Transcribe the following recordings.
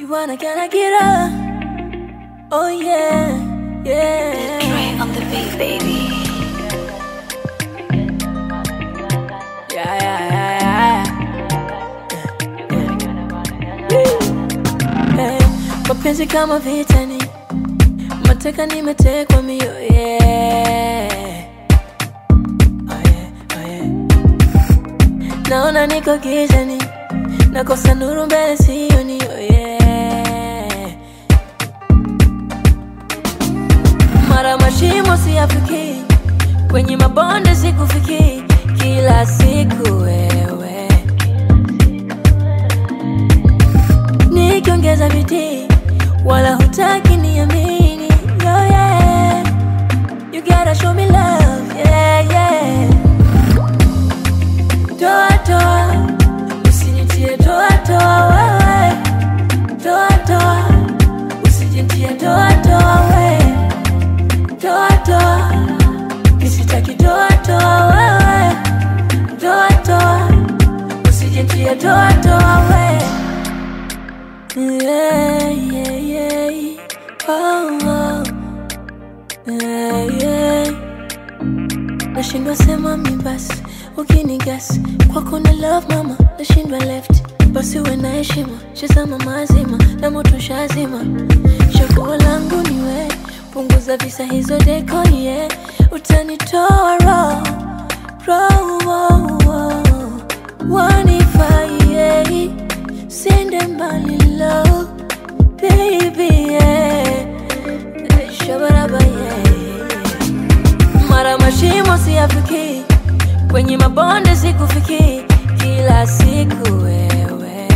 You wanna can I get up? Oh yeah, yeah. Dre on the beat, baby. Yeah, yeah, yeah, yeah. Hey, mapenzi kama vitani, mateka nimetekwa mio yeah. Oh yeah, oh yeah. Naona niko gizani, nakosa nuru mbele sioni oh yeah. Mara mashimo siyafiki, kwenye mabonde sikufiki, kila siku wewe nikiongeza bidii, wala hutaki niamini. Oh yeah, you gotta show me love, yeah yeah. Toa toa, usinitie toa toa wewe, toa toa, usinitie toa toa wewe, toa toa, nisitaki toa toa wewe, toa toa, usinitie toa toa wewe. Yeah, yeah, yeah. Oh, oh. Yeah, yeah. Nashindwa sema mi basi ukinigas kwako na love mama nashindwa left basi uwe na heshima shazama mazima na moto shazima chaguo langu ni we punguza visa hizo deko ye yeah. utanitoa roho roho wanifai yeah. sende mbali lo baby yeah. shabaraba yeah. mara mashimo siyafiki kwenye mabonde sikufiki kila siku wewe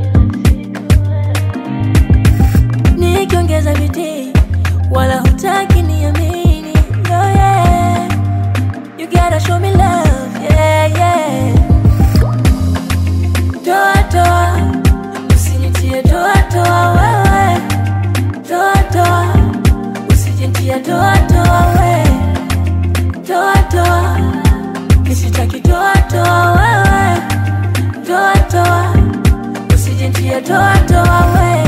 nikiongeza bidii wala hutaki niamini oh yeah. you gotta show me love yeah, yeah. toa toa usinitie toa toa wewe toa toa usijintia toa toa wewe toa toa nisitaki toa toa wewe toa toa usijintia toa toa wewe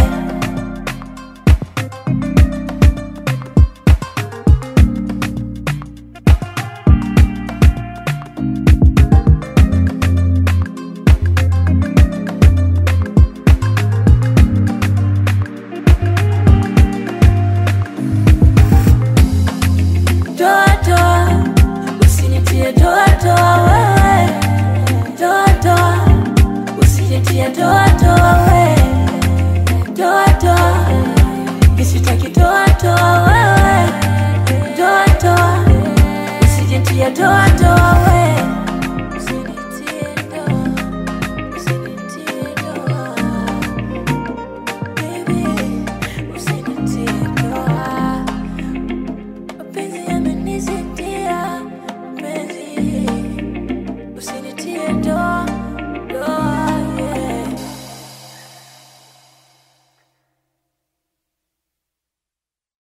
toa toa usinitie toa toa wewe toa toa usinitie toa toa wewe toa toa nisitaki toa toa wewe toa toa usinitie toa toa